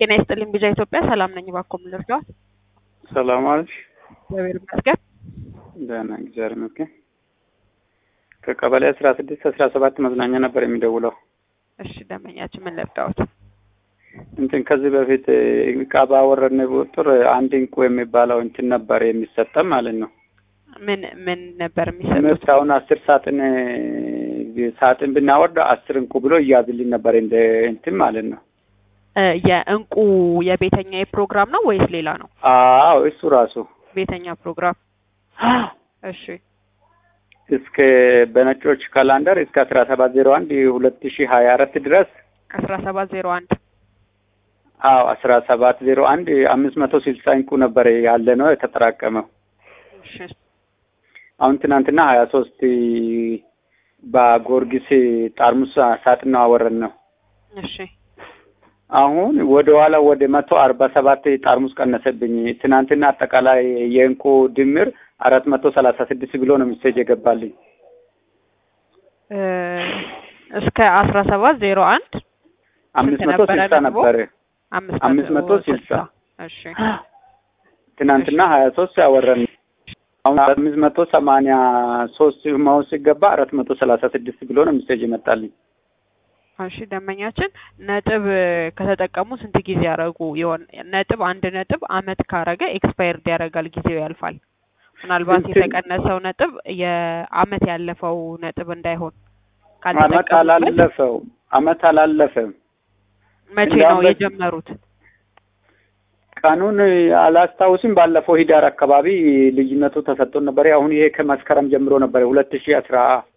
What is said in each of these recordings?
ጤና ይስጥልኝ ቢዛ ኢትዮጵያ ሰላም ነኝ። እባክዎ ምን ልርዳዎት? ሰላም አለሽ? እግዚአብሔር ይመስገን። ደህና እግዚአብሔር ይመስገን። ከቀበሌ አስራ ስድስት አስራ ሰባት መዝናኛ ነበር የሚደውለው። እሺ ደንበኛችን ምን ልርዳዎት? እንትን ከዚህ በፊት እቃ ባወረድን ቁጥር አንድ እንቁ የሚባለው እንትን ነበር የሚሰጠን ማለት ነው። ምን ምን ነበር የሚሰጡት? ምርት አሁን አስር ሳጥን ሳጥን ብናወርድ አስር እንቁ ብሎ እያዝልኝ ነበር እንደ እንትን ማለት ነው። እ የእንቁ የቤተኛ ፕሮግራም ነው ወይስ ሌላ ነው? አዎ እሱ ራሱ ቤተኛ ፕሮግራም። እሺ እስከ በነጮች ካላንደር እስከ አስራ ሰባት ዜሮ አንድ ሁለት ሺህ ሀያ አራት ድረስ አስራ ሰባት ዜሮ አንድ አዎ አስራ ሰባት ዜሮ አንድ አምስት መቶ ስልሳ እንቁ ነበር ያለ ነው የተጠራቀመው። እሺ አሁን ትናንትና ሀያ ሶስት በጊዮርጊስ ጠርሙስ ሳጥን አወረን ነው። እሺ አሁን ወደ ኋላ ወደ መቶ አርባ ሰባት ጠርሙስ ቀነሰብኝ። ትናንትና አጠቃላይ የእንቁ ድምር አራት መቶ ሰላሳ ስድስት ብሎ ነው ሚሴጅ የገባልኝ። እ እስከ አስራ ሰባት ዜሮ አንድ አምስት ስንት መቶ ነበረ ስልሳ ነጥቡ? ነበር አምስት መቶ ስልሳ እሺ ትናንትና ሀያ ሶስት ያወረን አሁን አምስት መቶ ሰማንያ ሶስት መሆን ሲገባ አራት መቶ ሰላሳ ስድስት ብሎ ነው ሚሴጅ የመጣልኝ። እሺ ደንበኛችን ነጥብ ከተጠቀሙ ስንት ጊዜ ያደረጉ ይሆን? ነጥብ አንድ ነጥብ አመት ካረገ ኤክስፓየርድ ያደርጋል፣ ጊዜው ያልፋል። ምናልባት እንትን- የተቀነሰው ነጥብ የአመት ያለፈው ነጥብ እንዳይሆን አመት ካልተጠቀሙበት አላለፈው አመት አላለፈም። መቼ እንደ ነው አመት- የጀመሩት? ቀኑን አላስታውስም። ባለፈው ሂዳር አካባቢ ልዩነቱ ተሰጥቶን ነበር። አሁን ይሄ ከመስከረም ጀምሮ ነበር ሁለት ሺህ አስራ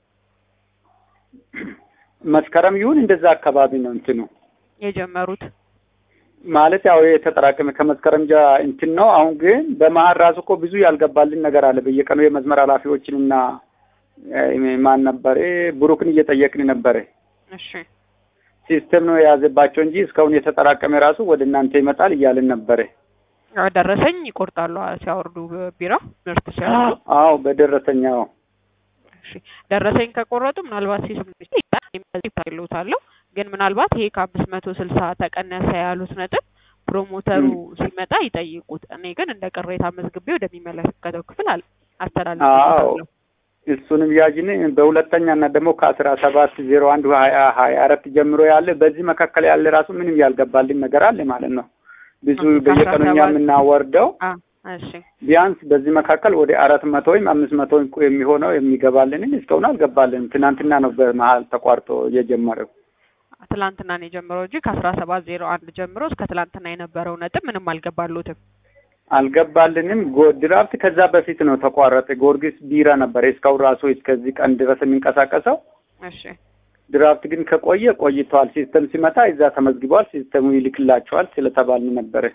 መስከረም ይሁን እንደዛ አካባቢ ነው እንትኑ የጀመሩት ማለት ያው የተጠራቀመ ከመስከረም ጃ እንትን ነው። አሁን ግን በመሀል ራሱ እኮ ብዙ ያልገባልን ነገር አለ። በየቀኑ የመስመር ኃላፊዎችን እና እ ማን ነበረ ብሩክን እየጠየቅን ነበረ። እሺ ሲስተም ነው የያዘባቸው እንጂ እስካሁን የተጠራቀመ ራሱ ወደ እናንተ ይመጣል እያልን ነበረ። ያው ደረሰኝ ይቆርጣሉ ሲያወርዱ ቢራ ምርት ሲያወርዱ አዎ በደረሰኛው እሺ ደረሰኝ ከቆረጡ ምናልባት ሲስም ይታይሉታለሁ ግን ምናልባት ይሄ ከአምስት መቶ ስልሳ ተቀነሰ ያሉት ነጥብ ፕሮሞተሩ ሲመጣ ይጠይቁት። እኔ ግን እንደ ቅሬታ መዝግቤ ወደሚመለከተው ክፍል አል አስተላልፋለሁ። እሱንም ያጅን በሁለተኛ እና ደግሞ ከአስራ ሰባት ዜሮ አንድ ሀያ ሀያ አራት ጀምሮ ያለ በዚህ መካከል ያለ ራሱ ምንም ያልገባልን ነገር አለ ማለት ነው። ብዙ ኦኬ፣ በየቀኑ እኛ ከአስራ ሰባት የምናወርደው አ እሺ ቢያንስ በዚህ መካከል ወደ አራት መቶ ወይም አምስት መቶ እንቁ የሚሆነው የሚገባልንን እስካሁን አልገባልንም። ትናንትና ነው በመሀል ተቋርጦ የጀመረው። ትላንትና ነው የጀመረው እንጂ ከአስራ ሰባት ዜሮ አንድ ጀምሮ እስከ ትላንትና የነበረው ነጥብ ምንም አልገባሉትም። አልገባልንም። ጎ- ድራፍት ከዛ በፊት ነው ተቋረጠ። ጊዮርጊስ ቢራ ነበረ እስካሁን ራሱ እስከዚህ ቀን ድረስ የሚንቀሳቀሰው። እሺ ድራፍት ግን ከቆየ ቆይተዋል። ሲስተም ሲመጣ እዛ ተመዝግበዋል። ሲስተሙ ይልክላቸዋል ስለተባልን ነበረ።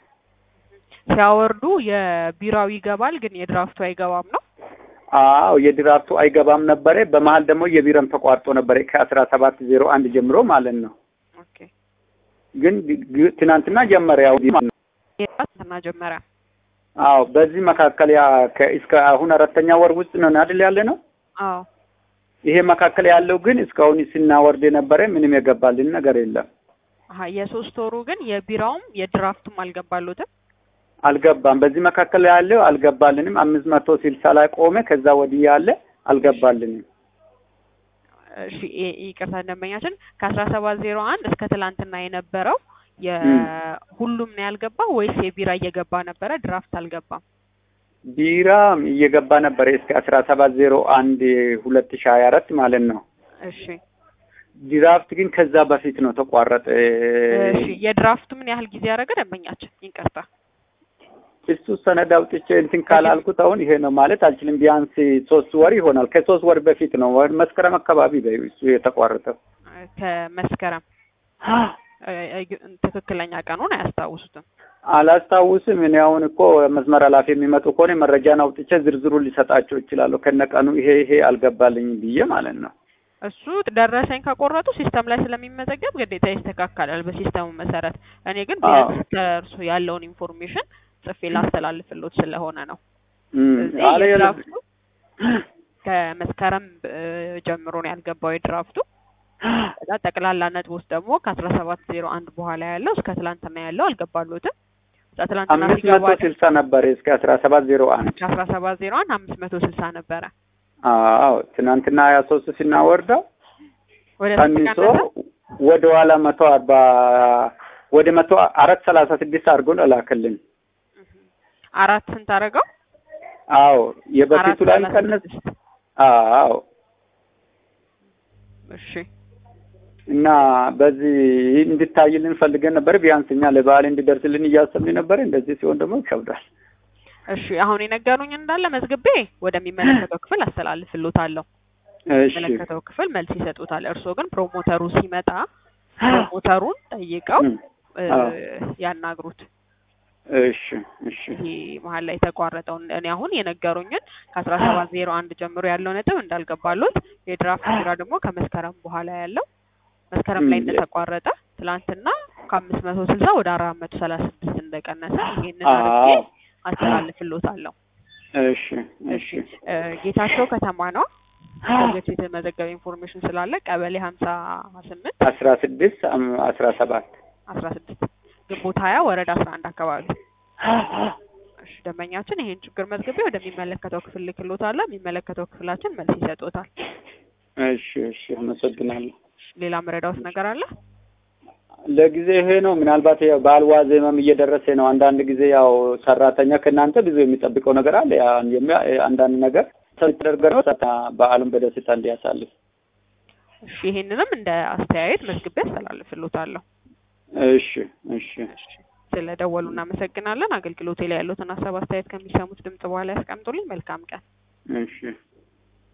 ሲያወርዱ የቢራው ይገባል ግን የድራፍቱ አይገባም ነው። አዎ የድራፍቱ አይገባም ነበረ። በመሀል ደግሞ የቢረም ተቋርጦ ነበረ ከአስራ ሰባት ዜሮ አንድ ጀምሮ ማለት ነው። ኦኬ ግን ግ- ግ- ትናንትና ጀመረ ያው ማለት ነው። የትና ጀመረ አዎ በዚህ መካከል ያ ከ- እስከ አሁን አራተኛ ወር ውስጥ ነው አይደል ያለ ነው። አዎ ይሄ መካከል ያለው ግን እስካሁን ስናወርድ የነበረ ምንም የገባልን ነገር የለም። አሀ የሶስት ወሩ ግን የቢራውም የድራፍቱም አልገባሉትም። አልገባም። በዚህ መካከል ያለው አልገባልንም። አምስት መቶ ስልሳ ላይ ቆመ። ከዛ ወዲህ ያለ አልገባልንም። እሺ ይ- ይቅርታ ደንበኛችን ከአስራ ሰባት ዜሮ አንድ እስከ ትላንትና የነበረው የሁሉም ነው ያልገባ ወይስ የቢራ እየገባ ነበረ ድራፍት አልገባም? ቢራ እየገባ ነበረ እስከ አስራ ሰባት ዜሮ አንድ ሁለት ሺ ሀያ አራት ማለት ነው። እሺ ድራፍት ግን ከዛ በፊት ነው ተቋረጠ። እሺ የድራፍቱ ምን ያህል ጊዜ ያደረገ ደንበኛችን? ይቅርታ እሱ ሰነድ አውጥቼ እንትን ካላልኩት አሁን ይሄ ነው ማለት አልችልም። ቢያንስ ሶስት ወር ይሆናል። ከሶስት ወር በፊት ነው ወር መስከረም አካባቢ በይው እሱ የተቋረጠው። ከመስከረም እ- እ- ትክክለኛ ቀኑን አያስታውሱትም። አላስታውስም። እኔ አሁን እኮ መስመር ኃላፊ የሚመጡ ከሆነ መረጃን አውጥቼ ዝርዝሩን ሊሰጣቸው ይችላለሁ። ከነቀኑ ይሄ ይሄ አልገባልኝም ብዬ ማለት ነው። እሱ ደረሰኝ ከቆረጡ ሲስተም ላይ ስለሚመዘገብ ግዴታ ይስተካከላል በሲስተሙ መሰረት። እኔ ግን አዎ። ቢያንስ ከእርሱ ያለውን ኢንፎርሜሽን ጽፌ ላስተላልፍሎት ስለሆነ ነው። እም፣ እዚህ አለ የድራፍቱ ከመስከረም እ፣ ጀምሮ ነው ያልገባው የድራፍቱ ከዛ ጠቅላላ ነጥቦች ደግሞ ከአስራ ሰባት ዜሮ አንድ በኋላ ያለው እስከ ትላንትና ያለው አልገባሉትም። ከዛ ትላንትና አምስት ሲገባ መቶ ስልሳ ነበር እስከ አስራ ሰባት ዜሮ አንድ ከአስራ ሰባት ዜሮ አንድ አምስት መቶ ስልሳ ነበረ። አዎ ትናንትና ሀያ ሶስት ስናወርደው ወደ ስንት ቀንሶ ቀነሰ? ወደ ኋላ መቶ አርባ ወደ መቶ አራት ሰላሳ ስድስት አድርጎ ላከልን። አራት ስንት አደረገው? አዎ የበፊቱ ላይ አራት ቀነስ ሰላሳ ስድስት አዎ እሺ እና በዚህ እንድታይልን ፈልገን ነበር። ቢያንስ እኛ ለበዓል እንዲደርስልን እያሰብን ነበር። እንደዚህ ሲሆን ደግሞ ይከብዳል። እሺ አሁን የነገሩኝ እንዳለ መዝግቤ ወደሚመለከተው ክፍል አስተላልፍሎታለሁ። እሺ የሚመለከተው ክፍል መልስ ይሰጡታል። እርስዎ ግን ፕሮሞተሩ ሲመጣ ፕሮሞተሩን ጠይቀው እም፣ እ፣ አዎ። ያናግሩት። እሺ እሺ ይሄ መሀል ላይ የተቋረጠውን እኔ አሁን የነገሩኝን ከአስራ ሰባት ዜሮ አንድ ጀምሮ ያለው ነጥብ እንዳልገባሉት የድራፍት ስራ ደግሞ ከመስከረም በኋላ ያለው መስከረም ላይ እም፣ እንደተቋረጠ ትላንትና ከአምስት መቶ ስልሳ ወደ አራት መቶ ሰላሳ ስድስት እንደቀነሰ ይሄንን አድርጌ አዎ አስተላልፍሎታለሁ። እሺ እሺ እሺ እ፣ ጌታቸው ከተማ ነው። ከዚህ በፊት የተመዘገበ ኢንፎርሜሽን ስላለ ቀበሌ ሀምሳ ስምንት አስራ ስድስት አም- አስራ ሰባት አስራ ስድስት ግንቦት ሀያ ወረዳ አስራ አንድ አካባቢ እሺ ደንበኛችን ይሄን ችግር መዝግቤ ወደሚመለከተው ክፍል ልክሎታለሁ። የሚመለከተው ክፍላችን መልስ ይሰጡታል። እሺ እሺ አመሰግናለሁ። ሌላ መረዳውት ነገር አለ? ለጊዜ ይሄ ነው። ምናልባት ያው በዓል ዋዜማም እየደረሰ ነው። አንዳንድ ጊዜ ያው ሰራተኛ ከእናንተ ብዙ የሚጠብቀው ነገር አለ። ያ የሚያ- አንዳንድ ነገር ተደርገ ነው በዓሉን በደስታ እንዲያሳልፍ። እሺ ይሄንንም እንደ አስተያየት መዝግቤ አስተላልፍሎታለሁ። እሺ እሺ እሺ ስለ ደወሉ እናመሰግናለን። አገልግሎቴ ላይ ያሉትን ሀሳብ አስተያየት ከሚሰሙት ድምጽ በኋላ ያስቀምጡልኝ። መልካም ቀን። እሺ